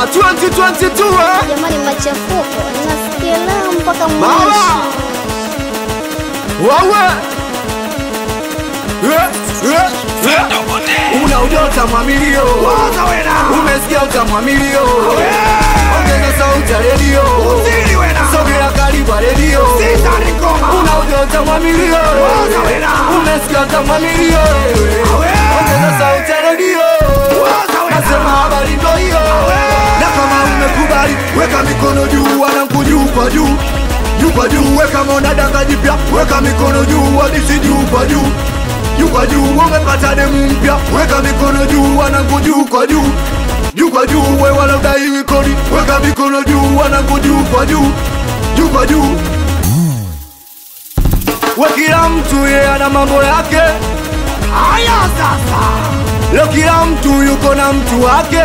Ah, 2022 eh? Jamani, machafuko nasikia leo mpaka Baba! mwisho. Wawe! Eh, eh, eh. Una ujota mwamilio umesikia utamwamilio ongeza sauti ya redio sogea karibu ya redio una ujota mwamilio umesikia utamwamilio ongeza sauti ya redio nasema habari ndo hiyo na kama umekubali weka mikono juu wanangu juu kwa juu juu kwa juu weka mona danga jipya weka mikono juu wadisi juu kwa juu juu kwa juu umepata demu mpya weka mikono juu wanangu juu kwa juu juu kwa juu we wanaodai kodi weka mikono juu wanangu juu kwa juu juu kwa juu we kila mtu ye ana mambo yake haya sasa leo kila mtu yuko na mtu wake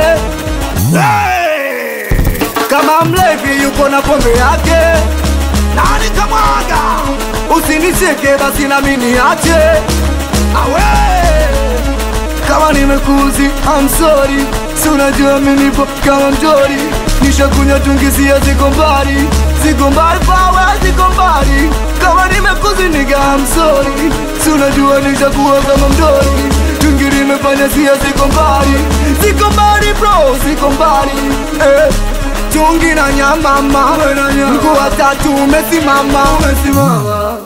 hey! kama mlevi yuko na pombe yake nani kamwaga usinicheke basi nami niache awe kama nimekuzi I'm sorry si unajua mimi nipo kama mtori nishakunywa tungisia ziko mbali ziko mbali pawe ziko mbali kama nimekuzi niga I'm sorry si unajua nishakuwa kama mtori tungi limefanya sia ziko mbali ziko mbali bro ziko mbali eh. tungi na nyamama mkuu wa tatu umesimama umesimama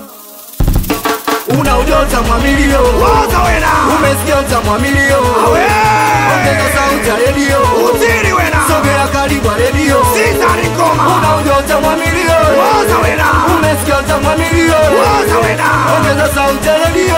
una ujota mwamilio umesikia utamwamilio ongeza sauti ya redio sogea karibu ya redio una ujota mwamilio umesikia utamwamilio ongeza sauti ya redio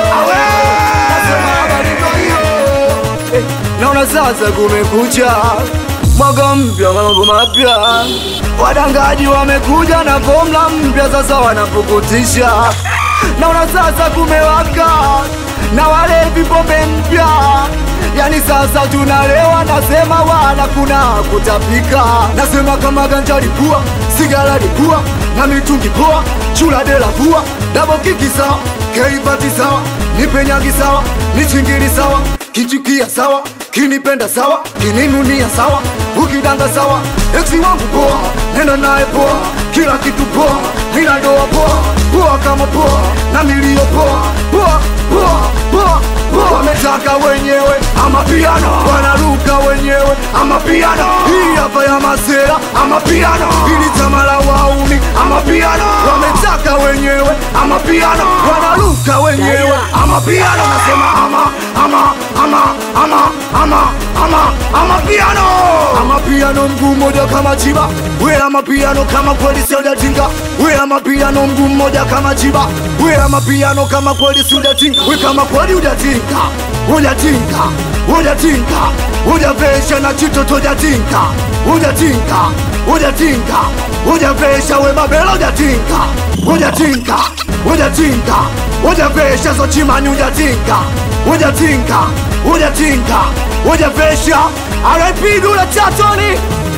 nasema habari ndo hiyo Eh, naona sasa kumekucha mwaka mpya mambo mapya wadangaji wamekuja na fomla mpya sasa wanapukutisha naona sasa kumewaka na wale vipombe mpya yani sasa tunalewa nasema wala kuna kutapika nasema kama ganja lipua sigara lipua na mitungi poa chula dela pua dabo kiki sawa keipati sawa nipenyagi sawa nichingili sawa kichukia sawa kinipenda sawa kininunia sawa ukidanga sawa eksi wangu poa nenda naye poa kila kitu poa nina ndoa poa poa kama poa na milio poa poa poa poa poa wametaka wenyewe ama piano wanaruka wenyewe ama piano hii hapa ya masera ama piano ili chama la wauni ama piano wametaka wenyewe ama piano wanaruka wenyewe ama piano nasema ama ama ama ama ama ama ama piano ama piano mguu mmoja kama chiba we ama piano kama kweli siudatinga we ama piano mguu mmoja kama chiba we ama piano kama kweli siudatinga we kama kweli udatinga udatinga udatinga udavesha na chitoto udatinga udatinga udatinga udavesha we babela udatinga udatinga udatinga udavesha zochimani udatinga udatinga udatinga udavesha RIP Dula Chatoni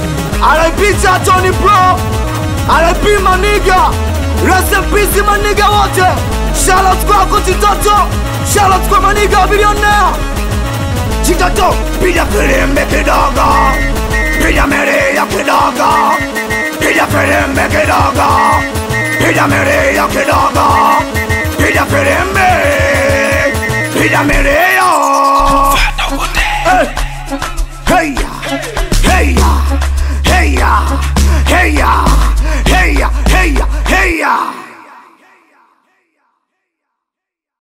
RIP Chatoni bro RIP maniga Rest in peace maniga wote Shout out kwako Chitoto Shout out kwa maniga bilionea Chitoto piga filimbi kidogo Piga milia kidogo Piga filimbi kidogo Piga milia kidogo Piga filimbi Piga milia Hey! Hey! Hey! Hey! Hey! Hey! Hey! Hey! Hey!